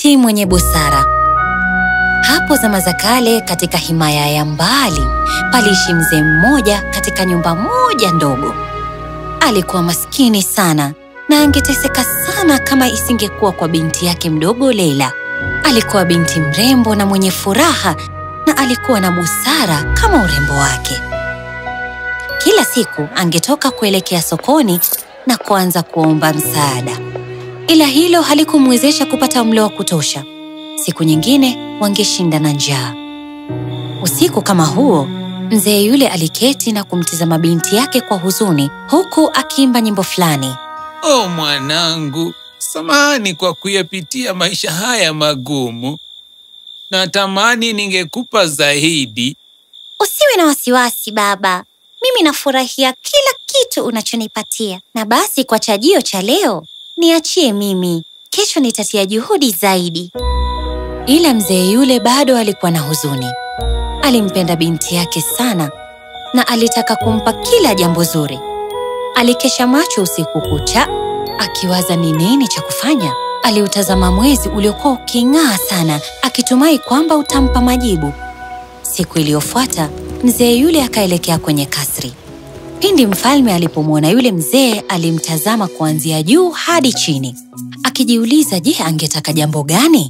binti mwenye busara. Hapo zama za kale, katika himaya ya mbali, paliishi mzee mmoja katika nyumba moja ndogo. Alikuwa maskini sana na angeteseka sana kama isingekuwa kwa binti yake mdogo Leila. Alikuwa binti mrembo na mwenye furaha na alikuwa na busara kama urembo wake. Kila siku angetoka kuelekea sokoni na kuanza kuomba msaada, ila hilo halikumwezesha kupata mlo wa kutosha. Siku nyingine wangeshinda na njaa. Usiku kama huo, mzee yule aliketi na kumtizama binti yake kwa huzuni, huku akiimba nyimbo fulani. O mwanangu, samahani kwa kuyapitia maisha haya magumu. Natamani ningekupa zaidi. Usiwe na wasiwasi baba, mimi nafurahia kila kitu unachonipatia. Na basi kwa chajio cha leo niachie mimi, kesho nitatia juhudi zaidi. Ila mzee yule bado alikuwa na huzuni. Alimpenda binti yake sana na alitaka kumpa kila jambo zuri. Alikesha macho usiku kucha akiwaza ni nini cha kufanya. Aliutazama mwezi uliokuwa uking'aa sana, akitumai kwamba utampa majibu. Siku iliyofuata mzee yule akaelekea kwenye kasri. Pindi mfalme alipomwona yule mzee, alimtazama kuanzia juu hadi chini, akijiuliza, je, angetaka jambo gani?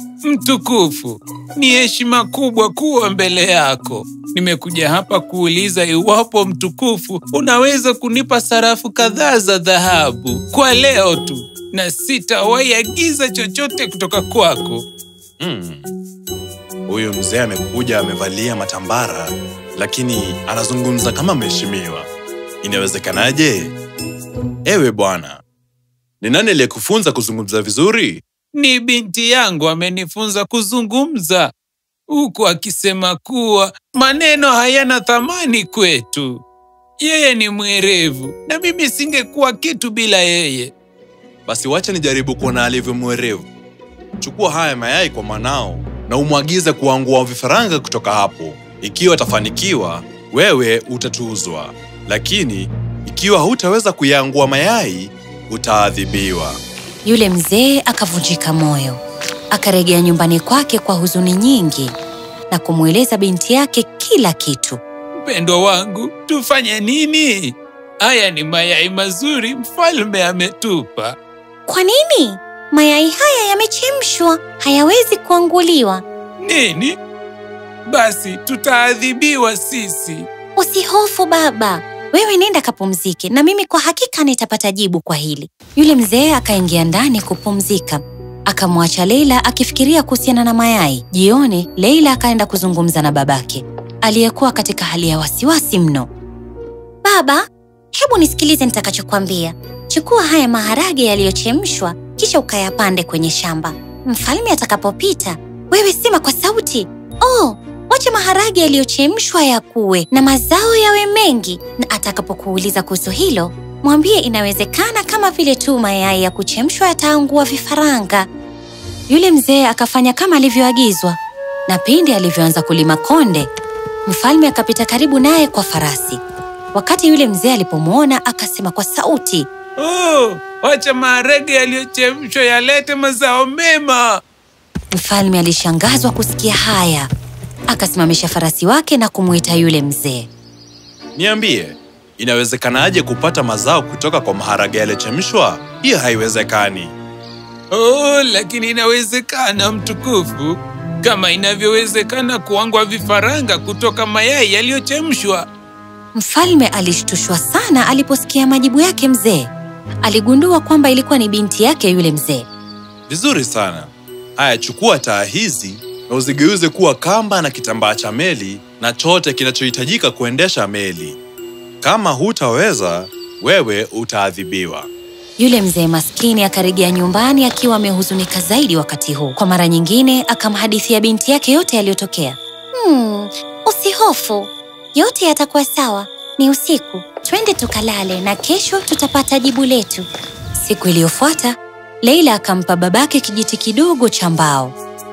Mtukufu, ni heshima kubwa kuwa mbele yako. Nimekuja hapa kuuliza iwapo mtukufu unaweza kunipa sarafu kadhaa za dhahabu kwa leo tu, na sitawahi agiza chochote kutoka kwako. Hmm. Huyu mzee amekuja amevalia matambara, lakini anazungumza kama mheshimiwa. Inawezekanaje? Ewe bwana, ni nani aliyekufunza kuzungumza vizuri? Ni binti yangu amenifunza kuzungumza, huku akisema kuwa maneno hayana thamani kwetu. Yeye ni mwerevu na mimi singekuwa kitu bila yeye. Basi wacha nijaribu kuona alivyo mwerevu. Chukua haya mayai kwa mwanao na umwagize kuangua vifaranga kutoka hapo. Ikiwa atafanikiwa, wewe utatuzwa, lakini ikiwa hutaweza kuyaangua mayai, utaadhibiwa. Yule mzee akavunjika moyo, akarejea nyumbani kwake kwa huzuni nyingi na kumweleza binti yake kila kitu. Mpendwa wangu, tufanye nini? Haya ni mayai mazuri mfalme ametupa. Kwa nini? Mayai haya yamechemshwa, hayawezi kuanguliwa. Nini? Basi tutaadhibiwa sisi. Usihofu baba, wewe nenda kapumzike, na mimi kwa hakika nitapata jibu kwa hili. Yule mzee akaingia ndani kupumzika, akamwacha Leila akifikiria kuhusiana na mayai. Jioni, Leila akaenda kuzungumza na babake aliyekuwa katika hali ya wasiwasi mno. Baba, hebu nisikilize nitakachokwambia. Chukua haya maharage yaliyochemshwa, kisha ukayapande kwenye shamba. Mfalme atakapopita, wewe sema kwa sauti, oh, wacha maharage yaliyochemshwa yakue na mazao yawe mengi. Na atakapokuuliza kuhusu hilo, mwambie inawezekana kama vile tu mayai ya kuchemshwa yataangua vifaranga. Yule mzee akafanya kama alivyoagizwa, na pindi alivyoanza kulima konde, mfalme akapita karibu naye kwa farasi. Wakati yule mzee alipomwona, akasema kwa sauti, Oh, wacha maharage yaliyochemshwa yalete mazao mema. Mfalme alishangazwa kusikia haya, akasimamisha farasi wake na kumwita yule mzee. Niambie, inawezekanaje kupata mazao kutoka kwa maharage yaliyochemshwa? Hiyo haiwezekani. Oh, lakini inawezekana mtukufu, kama inavyowezekana kuangwa vifaranga kutoka mayai yaliyochemshwa. Mfalme alishtushwa sana aliposikia majibu yake mzee. Aligundua kwamba ilikuwa ni binti yake yule mzee. Vizuri sana. Haya, chukua taa hizi na uzigeuze kuwa kamba na kitambaa cha meli na chote kinachohitajika kuendesha meli. Kama hutaweza, wewe utaadhibiwa. Yule mzee maskini akarejea nyumbani akiwa amehuzunika zaidi wakati huu. Kwa mara nyingine akamhadithia binti yake yote yaliyotokea. Hmm, usihofu, yote yatakuwa sawa. Ni usiku, twende tukalale na kesho tutapata jibu letu. Siku iliyofuata Leila akampa babake kijiti kidogo cha mbao.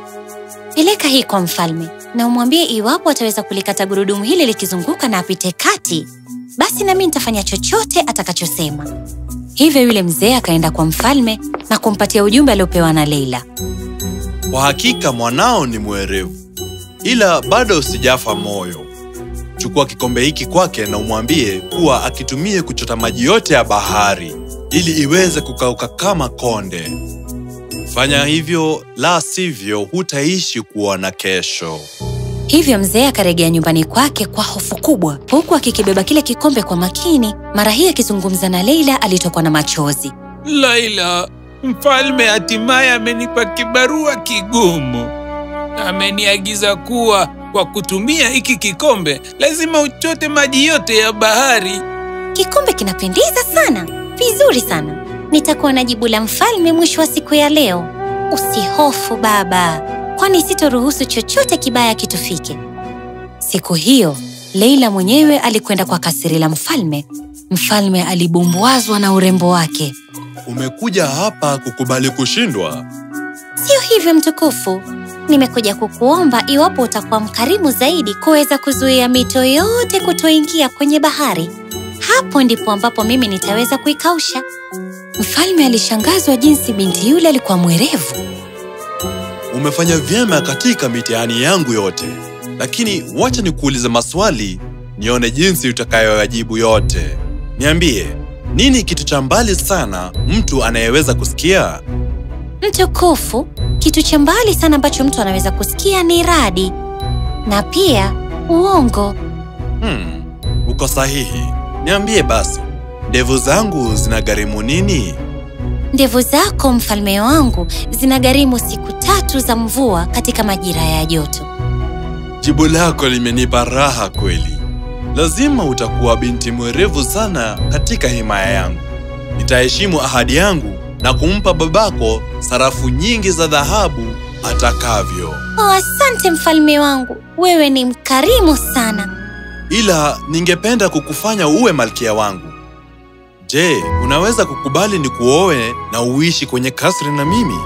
Peleka hii kwa mfalme na umwambie iwapo ataweza kulikata gurudumu hili likizunguka na apite kati, basi nami nitafanya chochote atakachosema. Hivyo yule mzee akaenda kwa mfalme na kumpatia ujumbe aliopewa na Leila. kwa hakika mwanao ni mwerevu, ila bado sijafa moyo. Chukua kikombe hiki kwake na umwambie kuwa akitumie kuchota maji yote ya bahari ili iweze kukauka kama konde. Fanya hivyo, la sivyo hutaishi kuona kesho. Hivyo mzee akarejea nyumbani kwake kwa hofu kubwa, huku akikibeba kile kikombe kwa makini. Mara hii akizungumza na Leila, alitokwa na machozi. Laila, mfalme hatimaye amenipa kibarua kigumu. Ameniagiza kuwa kwa kutumia hiki kikombe lazima uchote maji yote ya bahari. Kikombe kinapendeza sana, vizuri sana. Nitakuwa na jibu la mfalme mwisho wa siku ya leo. Usihofu baba, kwani sitoruhusu chochote kibaya kitufike. Siku hiyo Leila mwenyewe alikwenda kwa kasiri la mfalme. Mfalme alibumbwazwa na urembo wake. Umekuja hapa kukubali kushindwa? Sio hivyo mtukufu, nimekuja kukuomba iwapo utakuwa mkarimu zaidi kuweza kuzuia mito yote kutoingia kwenye bahari. Hapo ndipo ambapo mimi nitaweza kuikausha. Mfalme alishangazwa jinsi binti yule alikuwa mwerevu. Umefanya vyema katika mitihani yangu yote, lakini wacha nikuulize maswali nione jinsi utakayoyajibu yote. Niambie, nini kitu cha mbali sana mtu anayeweza kusikia? Mtukufu, kitu cha mbali sana ambacho mtu anaweza kusikia ni radi na pia uongo. Hmm, uko sahihi. Niambie basi, ndevu zangu zinagharimu nini? Ndevu zako mfalme wangu zinagharimu siku tatu za mvua katika majira ya joto. Jibu lako limenipa raha kweli. Lazima utakuwa binti mwerevu sana katika himaya yangu. Nitaheshimu ahadi yangu na kumpa babako sarafu nyingi za dhahabu atakavyo. Oh, asante mfalme wangu, wewe ni mkarimu sana. Ila ningependa kukufanya uwe malkia wangu. Je, unaweza kukubali nikuoe na uishi kwenye kasri na mimi?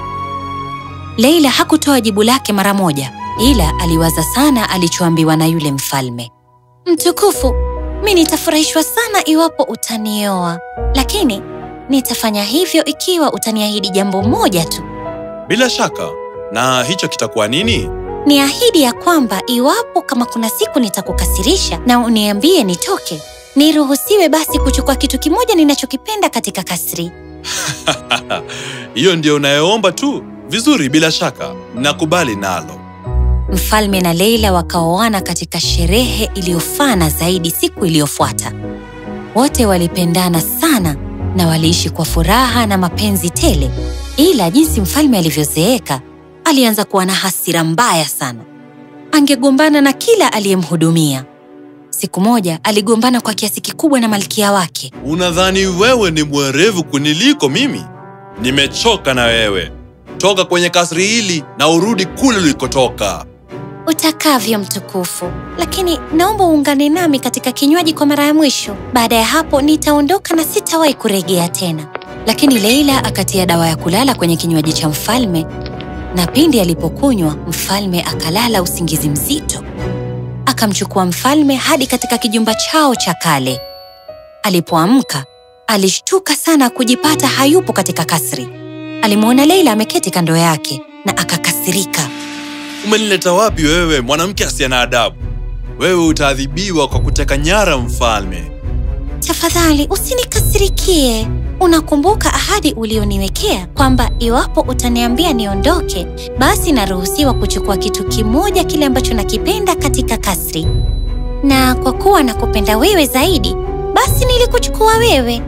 Leila hakutoa jibu lake mara moja, ila aliwaza sana alichoambiwa na yule mfalme. Mtukufu, mi nitafurahishwa sana iwapo utanioa, lakini nitafanya hivyo ikiwa utaniahidi jambo moja tu. Bila shaka. Na hicho kitakuwa nini? Ni ahidi ya kwamba iwapo kama kuna siku nitakukasirisha na uniambie nitoke, niruhusiwe basi kuchukua kitu kimoja ninachokipenda katika kasri. Hiyo ndio unayoomba tu? Vizuri, bila shaka. Nakubali nalo. Mfalme na Leila wakaoana katika sherehe iliyofana zaidi siku iliyofuata. Wote walipendana sana na waliishi kwa furaha na mapenzi tele. Ila jinsi mfalme alivyozeeka, alianza kuwa na hasira mbaya sana. Angegombana na kila aliyemhudumia. Siku moja aligombana kwa kiasi kikubwa na malkia wake. Unadhani wewe ni mwerevu kuniliko mimi? Nimechoka na wewe. Toka kwenye kasri hili na urudi kule ulikotoka. Utakavyo mtukufu, lakini naomba uungane nami katika kinywaji kwa mara ya mwisho. Baada ya hapo nitaondoka na sitawahi kurejea tena. Lakini Leila akatia dawa ya kulala kwenye kinywaji cha mfalme, na pindi alipokunywa, mfalme akalala usingizi mzito. Akamchukua mfalme hadi katika kijumba chao cha kale. Alipoamka, alishtuka sana kujipata hayupo katika kasri. Alimwona Leila ameketi kando yake na akakasirika. Umenileta wapi wewe, mwanamke asiye na adabu? Wewe utaadhibiwa kwa kuteka nyara mfalme. Tafadhali usinikasirikie. Unakumbuka ahadi ulioniwekea kwamba iwapo utaniambia niondoke, basi naruhusiwa kuchukua kitu kimoja kile ambacho nakipenda katika kasri. Na kwa kuwa nakupenda wewe zaidi, basi nilikuchukua wewe.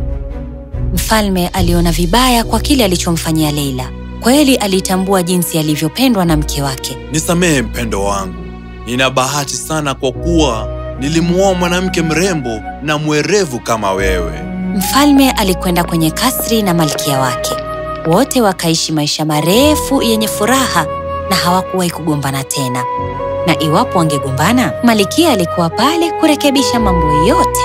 Mfalme aliona vibaya kwa kile alichomfanyia Leila. Kweli alitambua jinsi alivyopendwa na mke wake. Nisamehe mpendo wangu. Nina bahati sana kwa kuwa nilimuoa mwanamke mrembo na mwerevu kama wewe. Mfalme alikwenda kwenye kasri na malkia wake. Wote wakaishi maisha marefu yenye furaha na hawakuwahi kugombana tena. Na iwapo wangegombana, malkia alikuwa pale kurekebisha mambo yote.